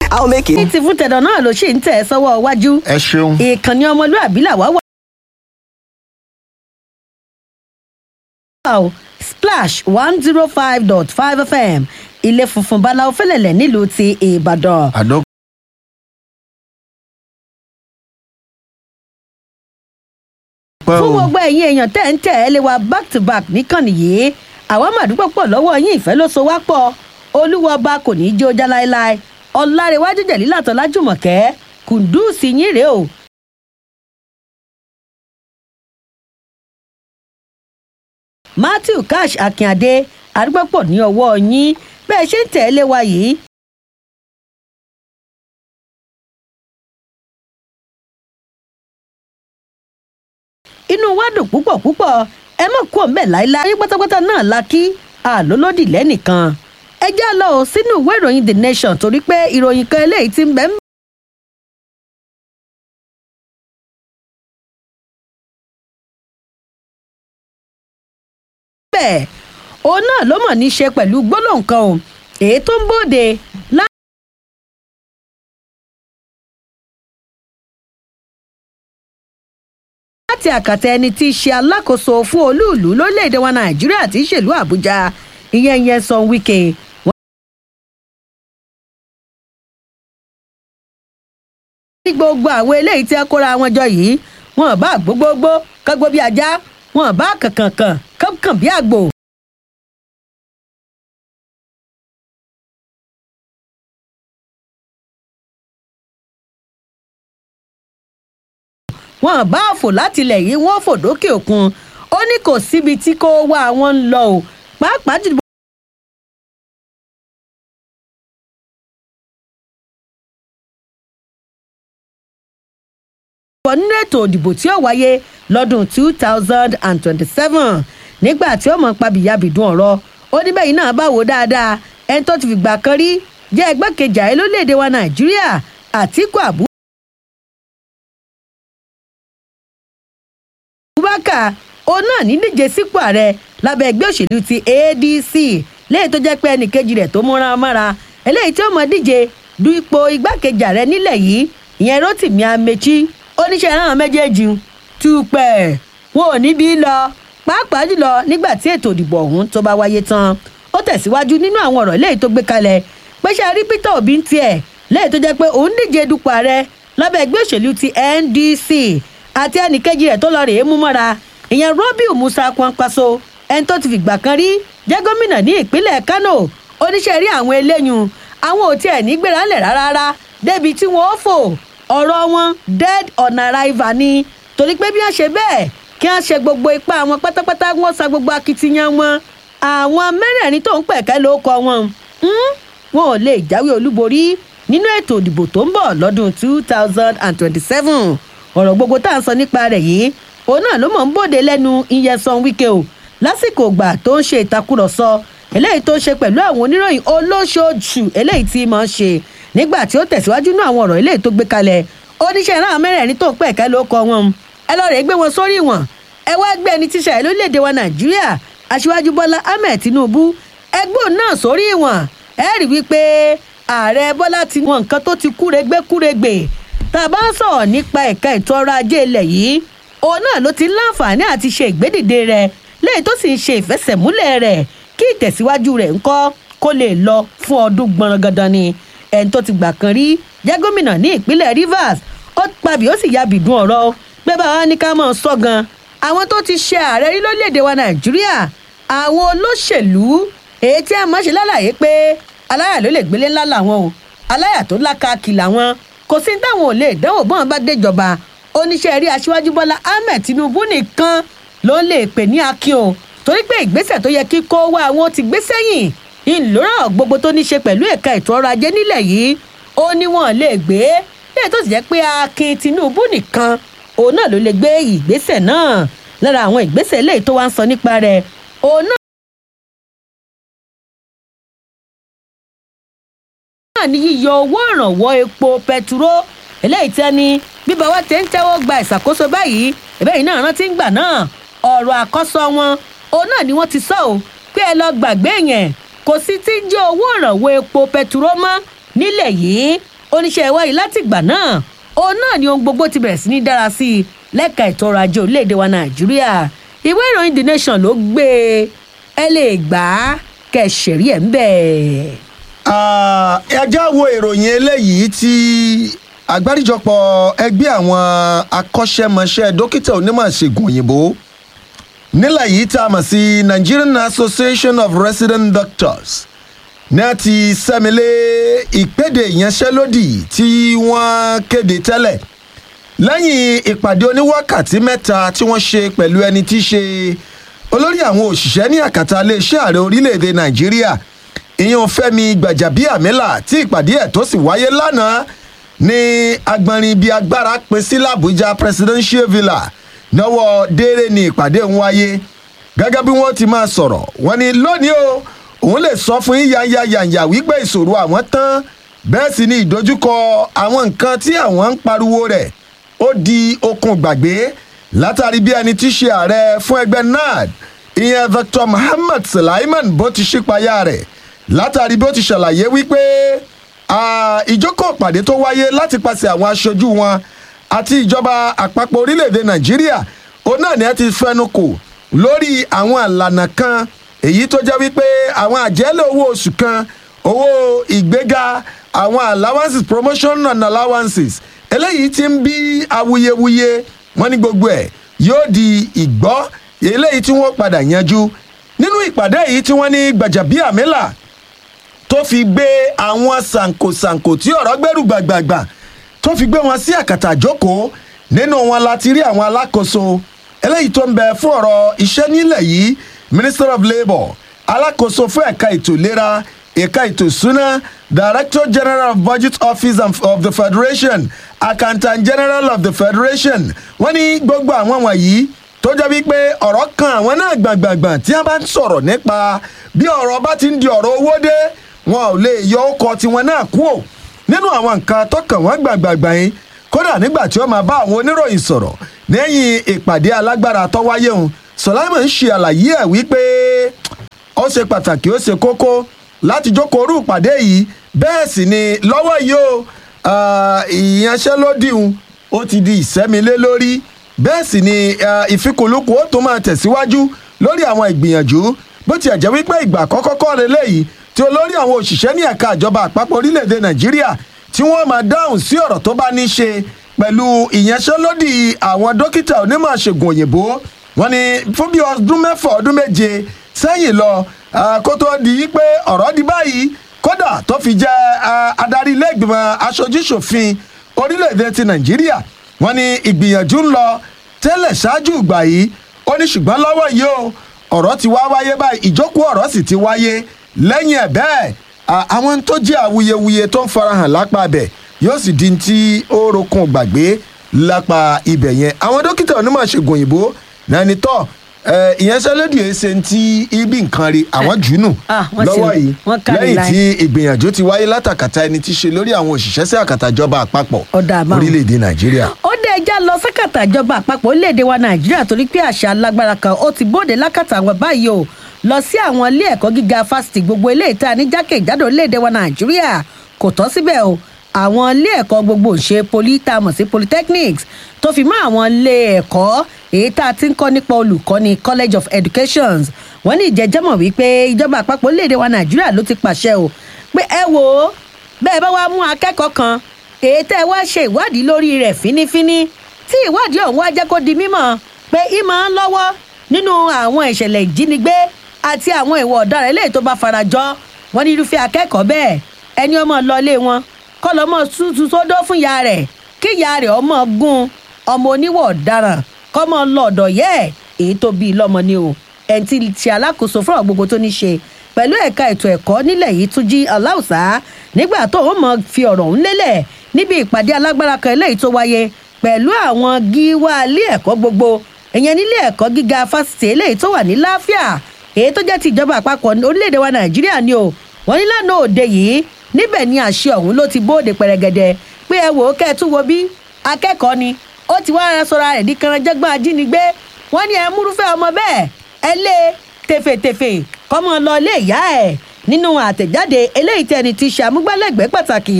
I'll make ní it. ti fún tẹ̀dọ̀ náà ló ṣì ń tẹ̀ sọ́wọ́ iwájú ẹ ṣeun. ìkànnì ọmọlúàbí làwá wà. Wow, splash one zero five dot five fm ilé funfun báláwo fẹlẹ̀lẹ̀ nílùú ti ìbàdàn. àdó. pẹ́ fún o gbogbo ẹ̀yin èèyàn tẹ̀ ń tẹ̀ ẹ́ lé wa back to back níkànnì yìí àwa màdúgbò pọ̀ lọ́wọ́ yín ìfẹ́ ló so wá pọ̀ olúwa ọba kò ní í jó já láéláé ọ̀làrẹ̀wájú jẹ̀lílàtọ̀ lájùmọ̀kẹ́ kùndùsì yín rèé o. matthew cash akínadé àdúgbò pọ̀ ní ọwọ́ yín bẹ́ẹ̀ ṣe ń tẹ̀ ẹ́ lé wa yìí inú wa dùn púpọ̀ púpọ̀ ẹ mọ̀ kú ọ̀nbẹ láíláí ayé pátápátá náà la kí àlólódì lẹ́nìkan ẹ já lọ ò sínú ìwé ìròyìn the nation torí pé ìròyìn kan eléyìí ti ń bẹ́ ń bẹ́ẹ̀ òun náà ló mọ̀ ní í ṣe pẹ̀lú gbólóhùn kan o èyí tó ń bòde lá láti àkàtà ẹni tí í ṣe alákòóso fún olúùlú lórílẹ̀‐èdè wa nàìjíríà tí í ṣèlú àbújá ìyẹn ìyẹn sọ wíkẹ́ ní gbogbo àwọn eléyìí tí a kóra wọn jọ yìí wọn bá gbogbogbò kágbó bí ajá wọn bá kànkànkàn kánkàn bí àgbò. wọn bá fò látilẹ̀ yìí wọ́n fò dókè òkun ó ní kò síbi tí kò wá àwọn ń lọ o pàápàá jùlọ. bọ̀ nínú ètò òdìbò tí ó wáyé lọ́dún two thousand and twenty-seven nígbà tí ó mọ̀ pabìyàbìdún ọ̀rọ̀ ó ní bẹ́yìn náà bá wò dáadáa ẹni tó ti fìgbà kan rí jẹ́ ẹgbẹ́kejì ààrẹ lórílẹ̀‐èdè wa nàìjíríà àtìkú àbú. abubakar òun náà ní díje sípò ààrẹ lábẹ́ ẹgbẹ́ òṣèlú ti adc lẹ́yìn tó jẹ́ pé ẹnìkejì rẹ̀ tó múra mára eléyìí tí ó mọ díje du ipò igbákejì ààrẹ nílẹ̀ yìí ìyẹn rotimi amechi oníṣẹ́ ìran méjèèjì túpẹ̀ wọn ò níbi lọ pàápàá jùlọ nígbà tí ètò ìdìbò ọ̀hún tó bá wáyé tán ó tẹ̀síwájú nínú àwọn ọ̀rọ̀ eléyìí tó gbé kalẹ̀ pé ṣe rí peter obi ń tiẹ̀ lẹ́yìn tó jẹ́ pé òun díje dupò ààrẹ lábẹ́ ẹgbẹ́ òṣèlú ti ndc àti ẹnìkejì rẹ̀ tó lọ rèé mú mọ́ra ìyẹn robiu musa kwankwaso ẹni tó ti fìgbà kan rí jẹ́ gómìnà ní ìpínlẹ̀ kano oníṣẹ́ rí àwọn eléyùn àwọn ò tiẹ̀ ní gbéra lẹ̀ rárá débi tí wọ́n ó fò ọ̀rọ̀ wọn dead on arrival ni torí pé bí wọ́n ṣe bẹ́ẹ̀ kí wọ́n ṣe gbogbo ipá wọn pátápátá wọ́n sa gbogbo akitiyan wọn àwọn mẹ́rẹ̀ẹ̀rin tó ń pẹ̀kẹ́ ló kọ wọn wọn ò lè jáwé olúborí nínú ètò ìdìbò tó ń bọ̀ lọ́dún two thousand and twenty-seven ọ̀rọ̀ gbogbo tá à ń sọ nípa rẹ̀ yìí òun náà ló mọ̀ ń bòde lẹ́nu iyesan wíkẹ́ o lásìkò ìgbà tó ń ṣe ìtakùrọ̀sọ eléyìí tó ń ṣe pẹ̀lú àwọn oníròyìn olóṣooṣù eléyìí tí máa ń ṣe nígbà tí ó tẹ̀síwájú nínú àwọn ọ̀rọ̀ eléyìí tó gbé kalẹ̀ oníṣẹ́ náà mẹ́rẹ̀ẹ̀rin tó ń pẹ̀ ká ló kọ wọn ẹ lọ́ọ́ rẹ̀ gbé wọn sórí wọn ẹ wá gbé ẹni tíṣà ẹ lórílẹ̀‐èdè wa nàìjíríà aṣíwájú bọ́lá ahmed tinubu ẹgbẹ́ náà sórí wọn ẹ rí wípé ààrẹ bọ́lá ti wọn nǹkan tó ti kúregbé kúregbè tá a bá ń sọ̀rọ̀ nípa ẹ̀ka ètò ọrọ̀ ajé ilẹ̀ yìí òun náà ló ti láǹfààní àti ṣe ìgbédìde rẹ̀ léyìí tó sì ń ṣe ìfẹsẹ̀múlẹ̀ rẹ̀ kí ìtẹ̀síwájú rẹ̀ ńkọ́ kó lè lọ fún ọdún gbọ̀nrangandan ni ẹni tó ti gbà kan rí jẹ́ gómìnà ní ìpínlẹ̀ rivers ó pabì ó sì ya bìdún ọ̀rọ̀ pé báwa ní ká mọ̀ sọ gan àwọn tó ti ṣe ààrẹ rí lórílẹ̀‐èdè wa nàìjíríà àwọn olóṣèlú èyí tí a máa ṣe lálàyé pé aláyà ló lè gbélé ńlá làwọn o aláyà tó lákàkì làwọn kò sí táwọn ò lè dánwò bọ́n bá déjọba oníṣẹ́ rí aṣíwájú bọ́lá ahmed tinubu nìkan ló lè pè ní akin o torí pé ìgbésẹ̀ tó yẹ kí kó wá àwọn ti gbé sẹ́yìn ìlúràn gbogbo tó ní ṣe pẹ̀lú ẹ̀ka ètò ọrọ̀ ajé nílẹ̀ yìí ó ní wọn lè gbé lè tó sì jẹ́ pé akin tinubu nìkan òun náà ló lè gbé ìgbésẹ̀ náà lára àwọn ìgbésẹ̀ lẹ́yìn tó wá ń sọ nípa rẹ̀ òun náà. náà ní yíyọ owó ìrànwọ́ epo pẹtiró eléyìí tẹ́ ni bíbá wa tẹ́ ń tẹ́wọ́ gba ìṣàkóso báyìí ìbẹ́yìn náà rántí ń gbà náà ọ̀rọ̀ àkọ́sọ wọn òun náà ni wọ́n ti sọ ọ́ pé ẹ lọ gbàgbé yẹn kò sí tí ń jẹ́ owó ìrànwọ́ epo pẹtiró mọ́ nílẹ̀ yìí oníṣẹ́ ìwádìí láti ìgbà náà òun náà ni ohun gbogbo ti bẹ̀rẹ̀ sí ní dára sí i lẹ́ka ètò ọrọ̀ ajé orílẹ̀-èdè wa nàìjíríà ìwé ìròyìn the nation ló gbé e ẹ lè gbà á kẹsẹ̀rí ẹ̀ ń bẹ̀. ẹjá wo ìròyìn eléyìí tí àgbáríjọpọ̀ ẹgbẹ́ àwọn akọ́ṣẹ́mọṣẹ́ dókítà onímọ̀ ìṣègùn òyìnbó nílẹ̀ yìí tá a mọ̀ sí nigerian association of resident doctors ní a ti sẹ́milé ìkéde ìyanṣẹ́lódì tí wọ́n kéde tẹ́lẹ̀ lẹ́yìn ìpàdé oníwákàtí mẹ́ta tí wọ́n ṣe pẹ̀lú ẹni tí í ṣe olórí àwọn òṣìṣẹ́ ní àkàtà iléeṣẹ́ ààrẹ orílẹ̀‐èdè nàìjíríà ìyẹn fẹ́mi gbàjàbíàmílà tí ìpàdé ẹ̀ tó sì wáyé lánàá ní agbọnrin ibi agbára pín sí làbújá presidential villa náwó déere ní ìpàdé ń wáyé gẹ́gẹ́ bí wọ́n ti máa sọ̀rọ̀ wọ́n ní lónìí o òun lè sọ fún yín yányányányá wípé ìṣòro àwọn tán bẹ́ẹ̀ sì ni ìdojúkọ àwọn nǹkan tí àwọn ń pariwo rẹ̀ ó di okun gbàgbé látàrí bí ẹni tí í ṣe ààrẹ fún ẹgbẹ́ nad ìyẹn dr muhammad sulaiman bó ti ṣípayá rẹ̀ látàrí bó ti ṣàlàyé wípé ìjókòó ìpàdé tó wáyé láti pàṣẹ àwọn aṣojú wọn àti ìjọba àpapọ̀ orílẹ̀-èdè nàìjíríà òun náà ni ẹ ti fẹnu kò lórí àwọn àlànà kan èyí tó jẹ́ wípé àwọn àjẹ́lẹ̀ owó oṣù kan owó ìgbéga àwọn allowances promotion and allowances eléyìí ti ń bí awuyewuye wọn ní gbogbo ẹ̀ yóò di ìgbọ́ eléyìí tí wọ́n padà yanjú nínú ìpàdé yìí tí wọ́n ní gbàjàbíàmílà tó fi gbé àwọn sànkosànko tí ọ̀rọ̀ gbẹ́rù gbàgbàgbà tó fi gbé wọn sí àkàtà jókòó nínú wọn láti rí àwọn alákòóso eléyìí tó ń bẹ fún ọ̀rọ̀ iṣẹ́ nílẹ̀ yìí minister of labour alákòóso fún ẹ̀ka ètò ìlera ẹ̀ka ètò ìsúná director general of budget office of the federation accountant general of the federation wọ́n ní gbogbo àwọn wọ̀nyí tó jẹ́ wípé ọ̀rọ̀ kan àwọn náà gbàngbàngbàn tí wọ́n bá ń sọ̀rọ̀ nípa bí ọ̀rọ̀ bá ti ń di ọ̀rọ̀ owó dé wọn ò lè yọ ọkọ̀ tiwọn náà kú ò nínú àwọn nǹkan tọkàn wọn gbàngbàngbàn yìí kódà nígbà tí wọ́n máa bá àwọn oníròyìn sọ̀rọ̀ lẹ́yìn ìpàdé alágbára tó wáyé òun sọláìmọ̀ ń ṣe àlàyé ẹ̀ wípé ó ṣe pàtàkì ó ṣe kókó láti jókòó orú ìpàdé yìí bẹ́ẹ̀ sì ni lọ́wọ́ yìí o ìyanṣẹ́lódì un ó ti di ìsẹ́milé lórí bẹ́ẹ̀ sì ni ìfikùnlukùn ó tún máa tẹ̀síwájú lórí àwọn ìgbìyànjú bó tiẹ̀ jẹ́ wípé ìgbà àkọ́kọ́ kọ́ lélẹ́yìí tí olórí àwọn òṣìṣẹ́ ní ẹ̀ka ìjọba àpapọ̀ orílẹ̀-èdè nàìjíríà tí wọ́n máa dáhùn sí ọ̀rọ̀ tó bá ní ṣe pẹ̀lú ìyanṣẹ́lódì àwọn dókítà onímọ̀ ṣègùn òyìnbó wọn ni fún bí ọdún mẹ́fà ọdún méje sẹ́yìn lọ kó tó di pé ọ̀rọ̀ di báyìí kódà tó fi jẹ́ adarí ilé ìgbìmọ̀ aṣojúṣòfin orílẹ̀-èdè ti nàìjíríà wọn ni ìgbìyànjú ń lọ tẹ́lẹ̀ ṣáájú ìgbà yìí ó ní ṣùgbọ́n lọ́wọ́ yìí o ọ̀rọ̀ ti wá wáyé báyìí ìjókòó ọ̀rọ̀ sì ti wáyé lẹ́yìn ẹ̀ bẹ́ẹ̀ àwọn tó jẹ́ awuyewuye tó ń farahàn lápá bẹ̀ yóò sì di ti ó rokun gbàgbé lápá ibẹ̀ yẹn àwọn dókítà onímọ̀ ṣègùn òyìnbó náà ni tọ́ ìyanṣẹ́lódì ẹ̀ṣẹ̀ ti ibi nǹkan rí àwọn jùnù lọ́wọ́ yìí lẹ́yìn tí ìgbìyànjú ti wáyé látàkàtà ẹni tí ṣe lórí àwọn òṣìṣẹ́ sí àkàtà ìjọba àpapọ̀ orílẹ̀-èdè nàìjíríà. ó dé ẹja lọ sákàtà ìjọba àpapọ̀ orílẹ̀-èdè wa nàìjíríà torí pé àṣà alágbára kan ó ti bóde lákàtà àwọn báyìí o lọ sí àwọn ilé ẹ̀kọ́ gíga fásitì gbogbo ilé ìta ní jákèjádò orílẹ̀-èdè wa nàìjíríà kò tọ́ síbẹ̀ o àwọn ilé ẹ̀kọ́ gbogbo ṣe poli tá a mọ̀ sí polytechnics tó fi mọ́ àwọn ilé ẹ̀kọ́ èyí tá a ti ń kọ́ nípa olùkọ́ni college of education wọ́n ní ìjẹ́jẹ́mọ̀ wípé ìjọba àpapọ̀ orílẹ̀-èdè wa nàìjíríà ló ti pàṣẹ o pé ẹ wò ó bẹ́ẹ̀ bá wá mú akẹ́kọ̀ọ́ kan èyí tẹ́ ẹ wá ṣe ìwádìí lórí rẹ̀ fínífíní tí ìwádìí ọ̀hún wá jẹ́ kó di mímọ̀ pé ìmọ̀ ń lọ́wọ́ nínú àwọn ìṣẹ̀lẹ̀ ìjínigbé àti àwọn ìwà ọ̀daràn eléyìí tó bá farajọ wọn ní irúfẹ́ akẹ́kọ̀ọ́ bẹ́ẹ̀ ẹni ọmọ lọlé wọn kọ́ lọ́mọ tútù sódó fún ìyá rẹ̀ kí ìyá rẹ̀ ọmọ gun ọmọ oníwà ọ̀daràn kọ́ mọ́ lọ́ọ̀dọ̀ yẹ́ ẹ̀ èyí tó bí i lọ́mọ ni o ẹni tí ṣe alákòóso fún ọ̀rọ̀ gbogbo tó ní ṣe pẹ̀lú ẹ̀ka ètò ẹ̀kọ́ nílẹ̀ yìí tún jí aláùsá nígbà tó ń mọ̀ fi ọ̀rọ̀ ń lélẹ̀ níbi ìpàdé alágbára kan eléyìí tó wáyé pẹ̀lú àwọn gíwá ilé ẹ̀kọ́ gbogbo ìyẹn nílé ẹ̀kọ́ gíga fásitì eléyìí tó wà ní láfíà èyí tó jẹ́ ti ìjọba àpapọ̀ orílẹ̀-èdè wa nàìjíríà ni o wọ́n ní lánàá òde yìí níbẹ̀ ni àṣẹ ọ̀hún ló ti bóde pẹ̀rẹ̀gẹ̀dẹ̀ pé ẹ wò ó kẹ́ ẹ tún wo bí akẹ́kọ̀ọ́ ni ó ti wá ara sọra rẹ̀ di kanranjẹ́gbọ́n ajínigbé wọ́n ní ẹ múrúfẹ́ ọmọ bẹ́ẹ̀ ẹ lé tefetefe kọ́mọ lọ ilé ìyá ẹ̀ nínú àtẹ̀jáde eléyìí tẹni ti ṣàmúgbálẹ́gbẹ̀ẹ́ pàtàkì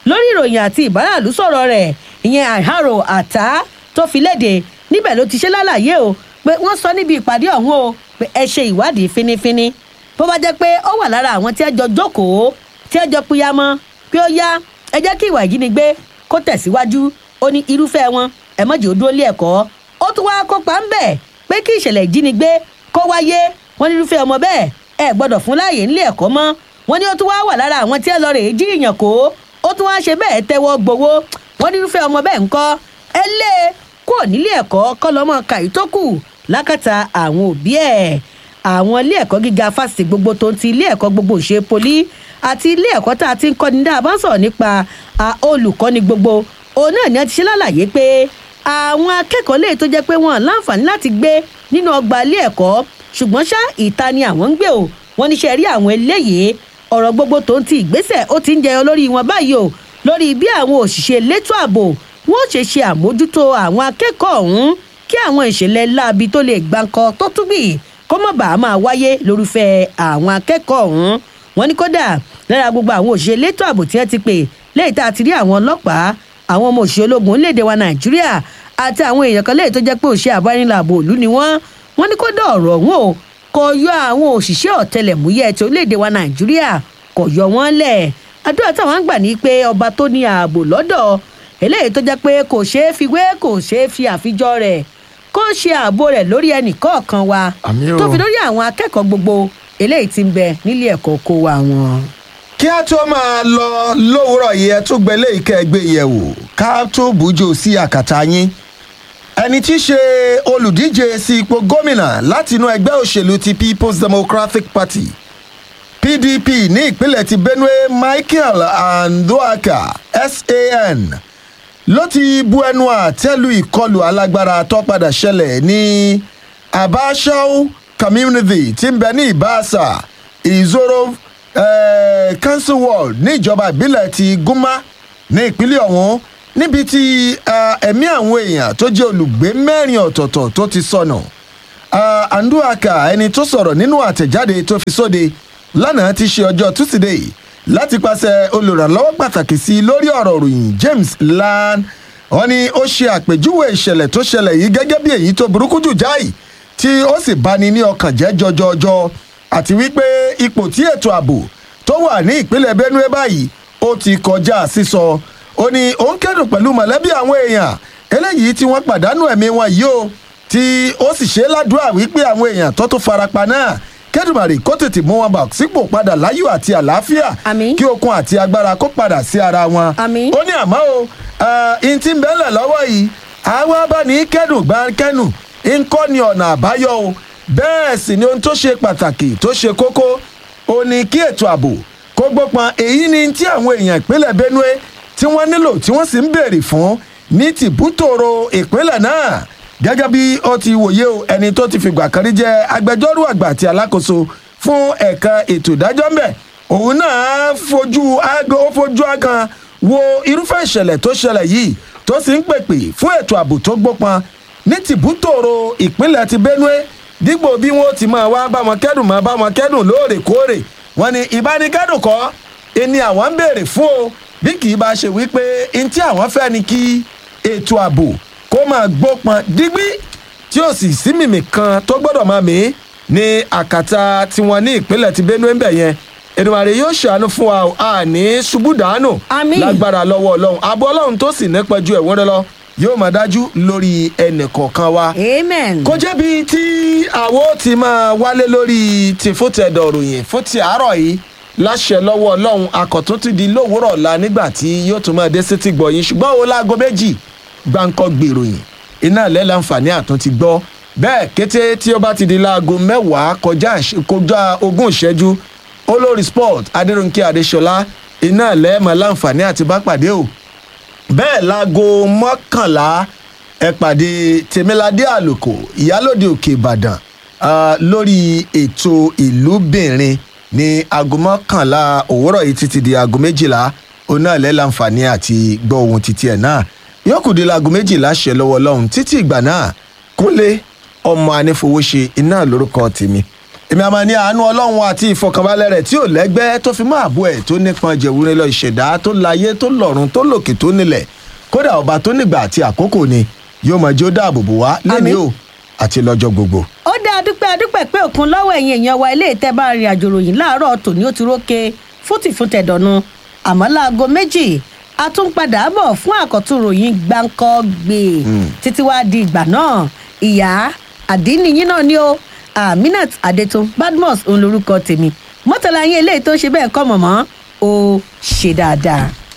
lórí ìròyìn àti ìbáràlú sọ̀rọ̀ rẹ̀ ìyẹn àìhárò àtá tó fi léde níbẹ̀ ló ti ṣe lálàyé o pé wọ́n sọ níbi ìpàdé ọ̀hún o pé ẹ ṣe ìwádìí fínífíní bó bá jẹ́ pé ó wà lára àwọn tí ẹ jọ jókòó tí ẹ jọ pínyamọ́ pé ó yá ẹ jẹ́ kí ìwà ìjínigbé kó tẹ̀síwájú ó ní irúfẹ́ wọn ẹ mọ̀jì ó dúró lé ẹ̀kọ́ ó tún wáá kópa ń bẹ̀ pé kí ìṣẹ̀lẹ̀ ìjínigbé kó wáyé wọn ní irúfẹ́ ọmọ bẹ́ẹ̀ ẹ gbọ́dọ̀ fún láàyè nílé ẹ̀kọ́ mọ́ wọn ní ó tún wáá wà lára àwọn tí ẹ lọ rèé jí ìyàn kó ó tún wáá ṣe bẹ́ẹ̀ tẹ́wọ́ gbowó wọn ní irúfẹ́ ọmọ bẹ́ẹ̀ ńkọ́ ẹ lé e kúrò nílé ẹ̀kọ́ kọ́ lọ́mọ kàyí tó kù lákàtà àwọn òbí ẹ̀ àwọn ilé ẹ̀kọ́ gíga fásitì gbogbo tó ń ti ilé ẹ̀kọ́ gbogbo ṣe poli àti ilé ẹ̀kọ́ tá a ti ń kọ́ni dáa bá ń sọ̀rọ̀ nípa olùkọ́ni gbogbo òun náà ni a ti ṣe lálàyé pé àwọn akẹ́kọ̀ọ́ lè tó jẹ́ pé wọ́n láǹfààní láti gbé nínú ọgbà ilé ẹ̀kọ́ ṣùgbọ́n ṣá ìta ni àwọn ń gbé o wọ́n ní ṣe rí àwọn eléyìí ọ̀rọ̀ gbogbo tó ń ti ìgbésẹ̀ ó ti ń jẹyọ lórí wọn báyìí o lórí bí àwọn òṣìṣẹ́ elétò ààbò wọ́n ṣe ṣe àmójútó àwọn akẹ́kọ̀ọ́ ọ̀hún kí àwọn ìṣẹ̀lẹ̀ láabi tó lè gbáǹkọ tó túbì kó má bàa máa wáyé lórúfẹ́ àwọn akẹ́kọ̀ọ́ ọ̀hún wọ́n ní kódà lára gbogbo àwọn òṣìṣẹ́ elétò ààbò tí wọ́n ti pè lẹ́yìn tá a ti rí àwọn ọlọ́pàá àwọn ọmọ òṣìṣẹ́ ológun orílẹ̀-èdè wa nàìjíríà àti àwọn èèyàn kan lẹ́yìn tó jẹ́ pé òṣìṣẹ́ àbánilàbò òlú ni wọ́n wọ́n ní kódà ọ̀rọ̀ ọ̀hún o kò yọ àwọn òṣìṣẹ́ ọ̀tẹlẹ̀múyẹ́ ti orílẹ̀-èdè wa nàìjíríà kò yọ wọ́n lẹ̀ àdúrà táwọn ń gbà ní pé ọba tó ní ààbò lọ́dọ̀ eléyìí tó jẹ́ pé kò ṣeé fi wé kò ṣeé fi àfijọ́ rẹ̀ kó ṣe ààbò rẹ̀ lórí ẹnì kọ̀ọ̀kan wa Àmín o. tó fi lórí àwọn akẹ́kọ̀ọ́ gbogbo eléyìí ti ń bẹ nílé ẹ̀kọ́ kó wa wọn. kí a tó máa lọ lówùúrọ̀ yìí ẹ tún gbẹ́lẹ́ ìkẹ́gbẹ́ yẹ̀wò ká tó bùjò sí àkàtà yín ẹni tí í ṣe olùdíje sí ipò gómìnà látinú ẹgbẹ́ òṣèlú ti people's democratic party pdp ní ìpínlẹ̀ ti benue michael andoaka san ló ti bu ẹnu àtẹ́lu ìkọlù alágbára tó padà ṣẹlẹ̀ ní abashau community tí ń bẹ ní ibasa ìzoro eh, council ward ní ìjọba ìbílẹ̀ ti gúnmá ní ìpínlẹ̀ ọ̀hún níbi tí eh, ẹ̀mí àwọn èèyàn tó jẹ́ olùgbé mẹ́rin ọ̀tọ̀ọ̀tọ̀ tó ti sọnù uh, anduaka ẹni tó sọ̀rọ̀ nínú àtẹ̀jáde tó fi sóde lánàá ti ṣe ọjọ́ tusidee láti pàṣẹ olùrànlọ́wọ́ pàtàkì sí i lórí ọ̀rọ̀ òròyìn james lan wọn ni ó ṣe àpèjúwe ìṣẹ̀lẹ̀ tó ṣẹlẹ̀ yìí gẹ́gẹ́ bí èyí tó burúkú jù jáì tí ó sì bani ní ọkàn jẹ́ jọjọjọ àti wípé ipò tí ètò ààbò tó wà ní ìpínlẹ̀ benue báyìí ó ti kọjá sísọ ó ní òun kẹ́dùn pẹ̀lú mọ̀lẹ́bí àwọn èèyàn eléyìí tí wọ́n pàdánù ẹ̀mí wọn yìí o tí ó sì ṣe é ládùúrà wípé àwọn èèyàn tó tún farapa náà kẹ́dùmarè kó tètè mú wọn bà sípò padà láyọ̀ àti àlàáfíà Àmín. kí okun àti agbára kó padà sí ara wọn. Àmín. ó ní àmọ́ o ihun tí ń bẹ́lẹ̀ lọ́wọ́ yìí àwa bá ní kẹ́dùn gbá kẹ́nu ń kọ́ ni ọ̀nà àbáyọ o bẹ́ẹ̀ sì ni ohun tó ṣe pàtàkì tó ṣe kókó ó ní kí ètò ààbò kó gbópọn èyí ni tí àwọn èèyàn ìpínlẹ̀ benue tí wọ́n nílò tí wọ́n sì ń béèrè fún ní tìbútòrò ìpínlẹ̀ náà gẹ́gẹ́ bí ó ti wòye o ẹni tó ti fìgbà kan rí jẹ́ agbẹjọ́rò àgbà àti alákòóso fún ẹ̀ka ètò ìdájọ́ ń bẹ̀ òun náà fojú aago ó fojú agan wo irúfẹ́ ìṣẹ̀lẹ̀ tó ṣẹlẹ̀ yìí tó sì ń pèpè fún ètò ààbò tó gbópọn ní tìbútòrò ìpínlẹ̀ ti benue dípò bí wọ́n ti máa wá bá wọn kẹ́dùn máa bá wọn kẹ́dùn lóòrèkóòrè wọn ni ìbánikẹ́dùn kọ́ ẹni àwọn ń béèrè fún o bí kì í bá ṣe wípé ntí àwọn fẹ́ ni kí ètò ààbò kó máa gbópọn dígbí tí ó sì sí mìmì kan tó gbọ́dọ̀ máa mí ní àkàtà tiwọn ní ìpínlẹ̀ ti benue ń bẹ̀ yẹn èdèmàrè yóò ṣàánú fún wa o, a ní ṣubú dànù Àmín. lágbára lọ́wọ́ ọlọ́run àbọ̀ ọlọ́run tó sì nípa ju ẹ̀wọ́n rẹ lọ yóò máa dájú lórí ẹnì kọ̀ọ̀kan wa amen. kó jẹ́bi tí àwo ti máa wálé lórí ti fótẹ́dọ̀ ròyìn fún ti àárọ̀ yìí láṣẹ lọ́wọ́ ọlọ́run akọ̀tún ti di lówùúrọ̀ la nígbà tí yóò tún máa dé sétí gbọ̀yìn ṣùgbọ́n o láago méjì gbáǹkọ́ gbèròyìn iná ilẹ̀ láǹfààní àtún ti gbọ́ bẹ́ẹ̀ kété tí ó bá ti di láago mẹ́wàá kọjá ìṣ- kọjá ogún ìṣẹ́jú olórí sport adéròǹkè adéṣọlá iná ilẹ̀ máa láǹfààní àti bá pàdé o bẹ́ẹ̀ láago mọ́kànlá ẹ pàdé tèmíládé àlùkò ìyálòde òkè ìbàdàn ah, lórí ètò ìlúbìnrin ní aago mọ́kànlá òwúrọ̀ yìí títí di aago méjìlá òun náà lẹ́ láǹfààní àti gbọ́ ohun títí ẹ̀ náà yóò kù di laago méjìlá ṣe lọ́wọ́ ọlọ́run títí ìgbà náà kúnlé ọmọ anífowóṣe iná lórúkọ tèmi èmi àmọ́ ní àánú ọlọ́run àti ìfọkànbalẹ̀ rẹ̀ tí ò lẹ́gbẹ́ tó fi mọ́ àbọ̀ ẹ̀ tó nípọn jẹ̀wúrẹ́ lọ ìṣẹ̀dá tó láyé tó lọ́run tó lòkè tó nílẹ̀ kódà ọba tó nígbà àti àkókò ni yóò mọ̀ jẹ́ ó dáàbò bò wá lẹ́ni Àmín. o àti lọ́jọ́ gbogbo. ó dá adúpẹ́ adúpẹ́ pé òkun lọ́wọ́ ẹ̀yin èèyàn wa ilé ìtẹ́ bá rìn àjò ròyìn láàárọ̀ tòní ó ti rókè fútìfútẹ̀dọ̀nu àmọ́ láago méjì a tún padà bọ̀ fún àkọ́tún ròyìn gbáǹkọ́ gbé títí wá di ìgbà náà ìyá àdínníyín náà ni ó aminat adetun badmus òun lorúkọ tèmi mọ́tàlá yín eléyìí tó ń ṣe bẹ́ẹ̀ kọ́ mọ̀mọ́ ó ṣe dáadáa.